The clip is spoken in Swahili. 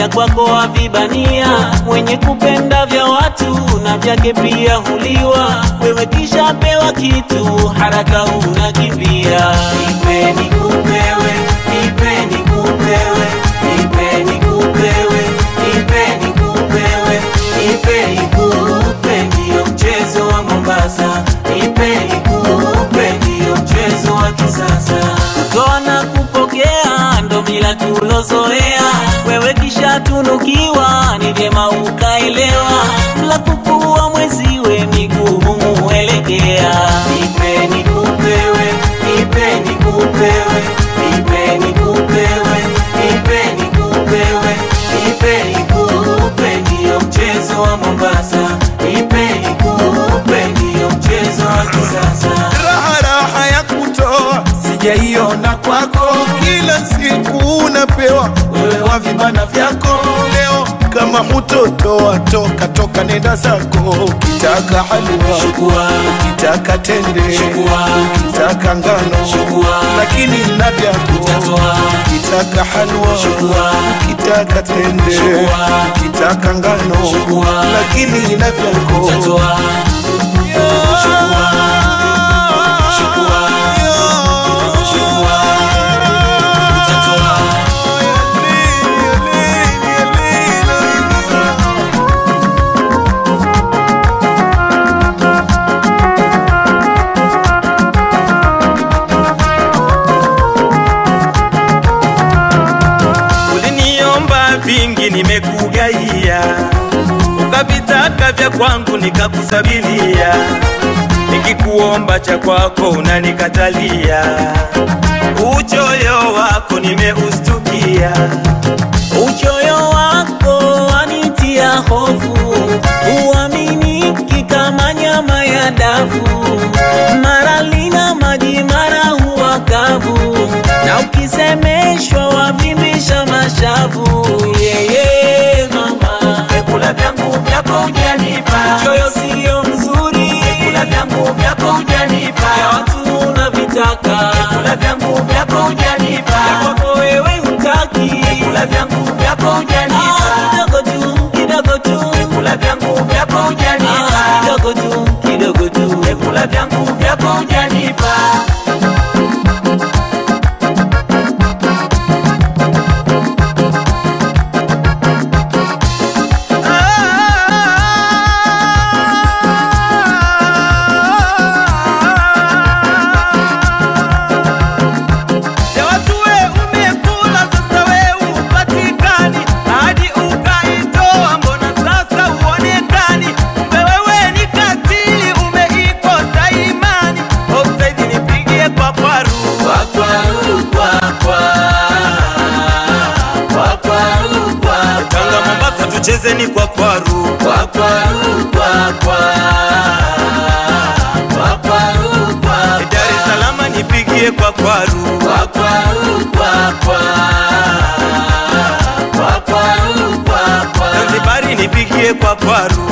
vya kwako havibania, mwenye kupenda vya watu na vyake pia huliwa. Wewe kisha pewa kitu, haraka unakimbia. Nipe nikupewe, nipe nikupewe, nipe nikupewe, nipe nikupewe, nipe nikupe, ndio mchezo wa Mombasa. Nipe nikupe, ndio mchezo wa kisasa. Kutoa na kupokea ndo mila tulozoea, wewe kisha tunukiwa, ni vyema ukaelewa, la kukuwa mweziwe miguu muelekea. Nipe nikupewe, nipe nikupewe, nipe nikupewe, nipe nikupewe, nipe nikupe, ndio mchezo wa Mombasa. Nipe nikupe, ndio mchezo wa kisasa. raha raha ya kutoa sijaiona kwako, kila siku unapewa wewe wa vibana vyako. Leo kama hutotoa toka toka, nenda zako. Ukitaka halua, Chukua. ukitaka tende, Chukua. ukitaka ngano, Chukua. lakini na vyako. Utatoa. Ukitaka halua, Chukua. ukitaka tende, Chukua. ukitaka ngano, Chukua. lakini na vyako. Utatoa. Chukua. Chukua. Chukua. Utatoa. Uliniomba vingi nimekugaia, ukavitaka vya kwangu nikakusabilia, nikikuomba cha kwako unanikatalia. Uchoyo wako nimeustukia, Uchoyo wako wanitia hofu, huaminiki kama nyama ya dafu, mara lina maji, mara huwa kavu, na ukisemeshwa wavimbisha mashavu. Yeye mama, Vyakula vyangu vyako hujanipa, choyo siyo mzuri, vyakula vyangu vyako ya hujanipa, watu unavitaka, vyakula vyangu vyako ya hujanipa, kwako wewe hutaki. vyakula vyangu vyako Ah, hujanipa, kidogo tu, kidogo tu vyakula vyangu vyako hujanipa, Ah, kidogo tu, kidogo tu. vyakula vyangu vyako hujanipa. ya watu we umekula, sasa we upatikani, hadi ukaitoa, mbona sasa uonekani? Kumbe wewe ni katili, umeikosa imani. Offside nipigie kwa kwaru Tanga Mombasa tucheze ni kwa kwaru Dar es Salaam nipigie kwa kwaru Zanzibari nipigie kwa kwaru